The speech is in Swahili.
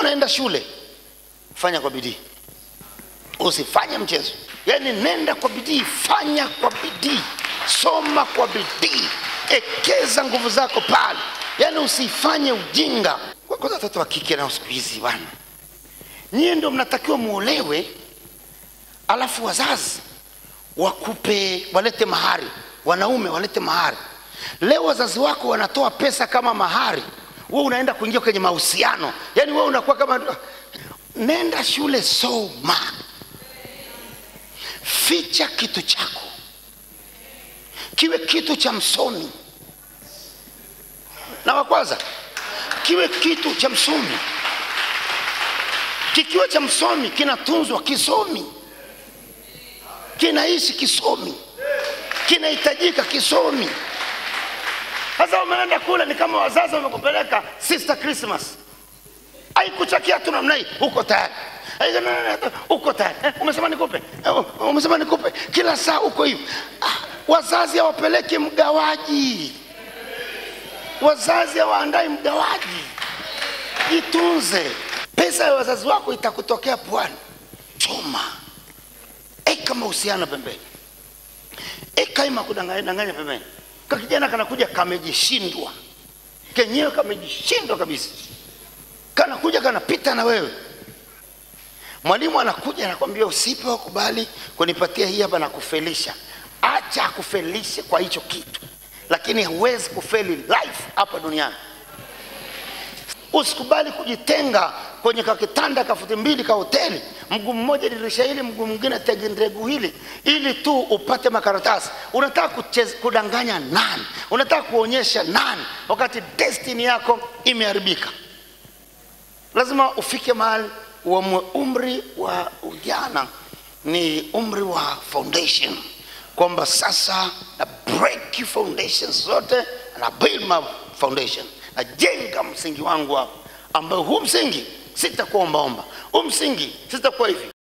unaenda shule fanya kwa bidii usifanye mchezo yaani nenda kwa bidii fanya kwa bidii soma kwa bidii ekeza nguvu zako pale yaani usifanye ujinga Kwa- kwanza watoto wa kike nao siku hizi bwana nyie ndio mnatakiwa muolewe alafu wazazi wakupe walete mahari wanaume walete mahari leo wazazi wako wanatoa pesa kama mahari wewe unaenda kuingia kwenye mahusiano yaani wewe unakuwa kama nenda shule soma ficha kitu chako kiwe kitu cha msomi na wa kwanza kiwe kitu cha msomi kikiwa cha msomi kinatunzwa kisomi kinaishi kisomi kinahitajika kisomi sasa umeenda kule ni kama wazazi wamekupeleka sister christmas aikuchakia tu namna hii uko tayari Ai, na- na- na- uko tayari Eh, umesema nikupe Eh, umesema nikupe kila saa uko hivi ah, wazazi hawapeleki mgawaji wazazi hawaandai mgawaji jitunze pesa ya wazazi wako itakutokea pwani choma eka mahusiano pembeni eka ima kudanganya danganya pembeni ka kijana kanakuja kamejishindwa kenyewe kamejishindwa kabisa kanakuja kanapita na wewe mwalimu anakuja anakwambia usipe wakubali kunipatia hii hapa na kufelisha acha akufelishe kwa hicho kitu lakini huwezi kufeli life hapa duniani usikubali kujitenga kwenye kakitanda kafuti mbili ka hoteli mguu mmoja dirisha hili mguu mwingine tegendegu hili ili tu upate makaratasi unataka kucheza, kudanganya nani unataka kuonyesha nani wakati destiny yako imeharibika lazima ufike mahali uamue umri wa ujana ni umri wa foundation kwamba sasa na break foundations zote na build my foundation najenga msingi wangu hapo ambayo huu msingi sitakuwa ombaomba huu msingi sitakuwa hivi